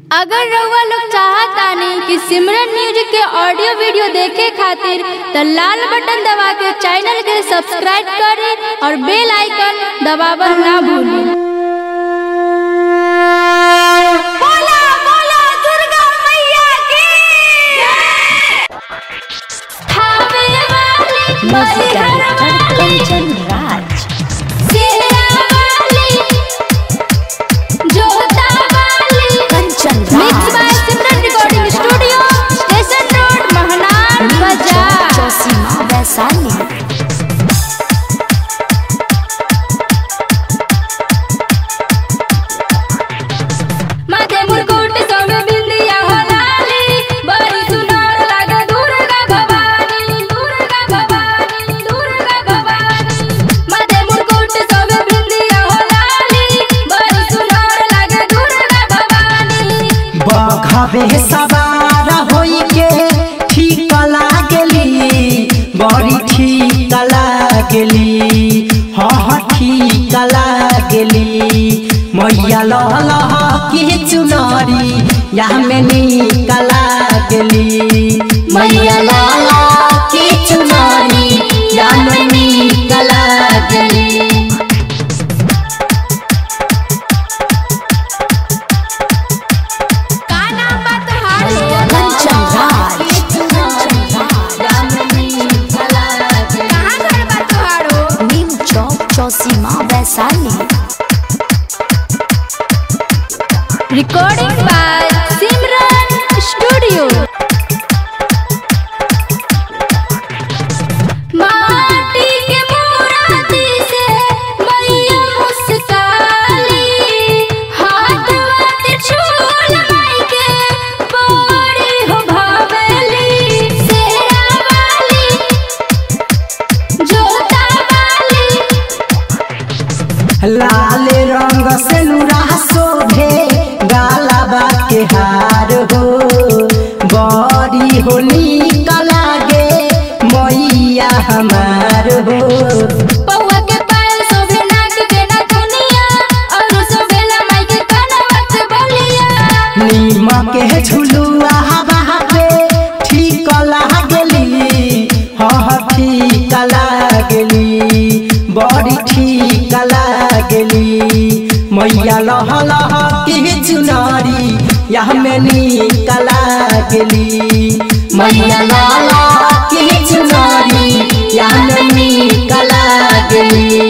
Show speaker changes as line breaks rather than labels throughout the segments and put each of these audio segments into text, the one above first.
अगर रउआ लोग चाहतानी कि सिमरन म्यूजिक के ऑडियो वीडियो देखे खातिर त लाल बटन दबा के चैनल के सब्सक्राइब करें और बेल आइकन दबावल ना भूलें बोला बोला दुर्गा मैया की थावे वाली
म्यूजिक डायरेक्टर कंचन राज
सिया वाली जोता वाली
Kanchan
mix by
Raj
Simran recording studio station road Mahnar बाजार
चौसीमा वैशाली
माथे मुकुट सब बिंदिया हो लाली बड़ी सुंदर लागे दुर्गा भवानी दुर्गा भवानी दुर्गा भवानी माथे मुकुट सब बिंदिया हो लाली बड़ी सुंदर लागे दुर्गा भवानी
बखबे सवार होई के ठीक लागली बड़ी ठीक लागली हाँ ठीक लागली मैया लल की चुनरी या में निक लागली मैया लल की चुनरी या में निक लागली
का नाम बा तोहार
कंचन राज
कहाँ घर बा तोहारो
नीम चौक Chausima Vaishali
recording by Simran studio माटी के मूर्ति से मैया मुस्काली हाथ वाथ छूल माई के बड़ी हो भावेली शेरा वाली जोता वाली
लाल रंग से नुरा शोभे गालाबा के हार हो बड़ी हो निक लागे मैया हमार हो
पौवा के पायल शोभे नाक के नथुनिया और शोभेला माई के कनवत बलिया
नीम के झुलुआ हवा पे ठीक लागली हाँ ठीक लागली बड़ी ठीक लागली मैया लह लह के चुनरी यह में निक लागली मैया लह लह के चुनरी यह में निक लागली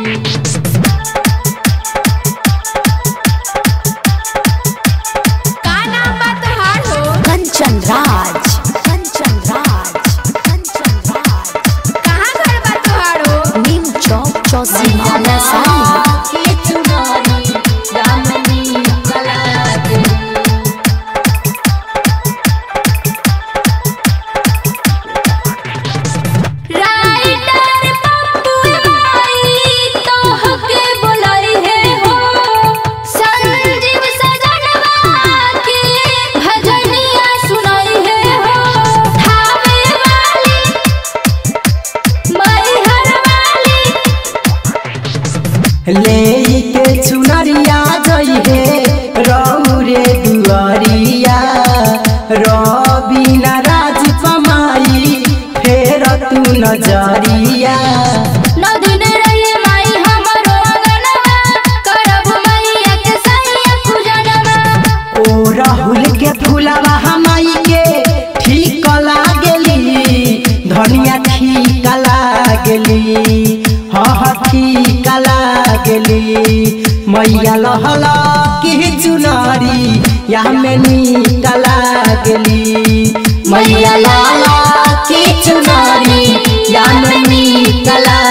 का नाम बा तोहार हो
कंचन राज कंचन राज कंचन राज
कहाँ घर बा तोहार हो
नीम चौक चौसीमा वैशाली
राइटर पप्पू माई तोहके बोलाई है हो संजीव सजनवा के भजनिया सुनाई है हो थावे वाली मैहर वाली
ले के चुनरिया जइहे रौरे दुआरिया रबिना राज कमाई फेर तू नजरिया
नौ दिन रही माई हमरो अंगनवा करब मैया के सैया पूजनवा
ओ राहुल के फूलवा हमाई के ठीक लागली धनिया ठीक लागली हाँ हाँ ठीक लागली मैया लहल की चुनरी या में निक लागली मैया लहल की चुनरी या में निक लागली